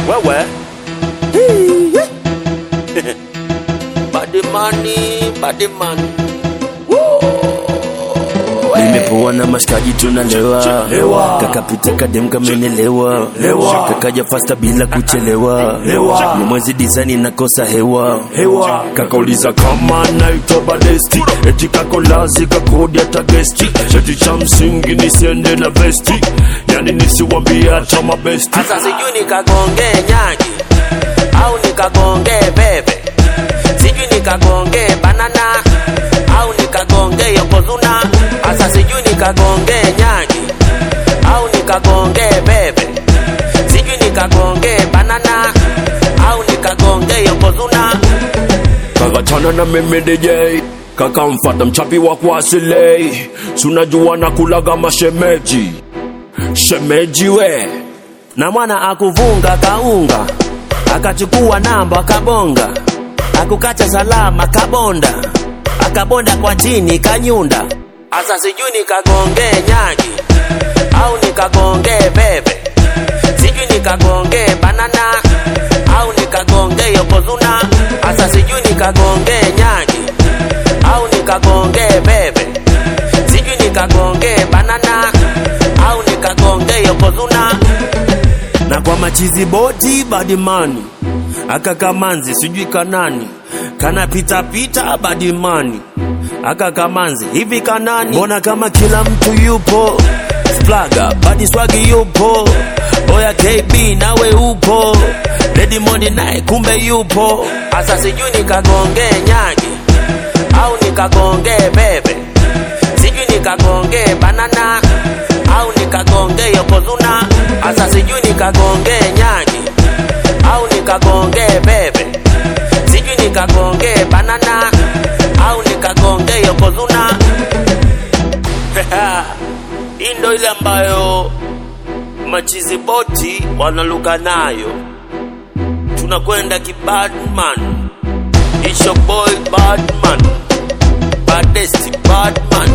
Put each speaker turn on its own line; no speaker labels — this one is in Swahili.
wewe badimani badimani
nimepoa na mashikaji tunalewa
Lewa.
kakapita kadem kamenelewa
Lewa.
kakaja fasta bila kuchelewa
Lewa.
ni mwezi dizani nakosa hewa
hewa
kakauliza kama naitwa badesti eti kakolazi kakodi hata gesti cheti cha msingi nisiende na vesti yani nisiwambie hata mabesti
sasa sijui nikagongee nyagi au nikagongee bebe sijui nikagongee banana au nikagongee yokozuna sasa sijui nikagongee nyagi au nikagongee bebe sijui nikagongee banana au nikagongee yokozuna
kakachana na mimi DJ kakamfata mchapi wa kuasilei sunajua na kulaga mashemeji shemeji we
na mwana akuvunga kaunga akachukua namba akabonga akukacha salama kabonda akabonda kwa chini kanyunda asa sijui nikagongee nyagi au nikagongee bebe sijui nikagongee banana au nikagongee yokozuna asa sijui nikagongee nyagi au nikagongee bebe sijui nikagongee banana au nikagongee yokozuna na kwa machizi boti badimani aka kamanzi sijui kanani kana pita pita badimani aka kamanzi hivi kanani mbona kama kila mtu yupo splaga badi swagi yupo oya kb nawe upo redimondi naye kumbe yupo asa sijui nikagongee nyagi au nikagongee bebe sijui nikagongee banana au nikagongee yokozuna asa sijui nikagongee nyagi au nikagongee bebe sijui nikagongee banana au nikagongee yokozuna hii ndo ile ambayo machizi boti wanaluka nayo tunakwenda kibadman It's your boy Badman Badesti Badman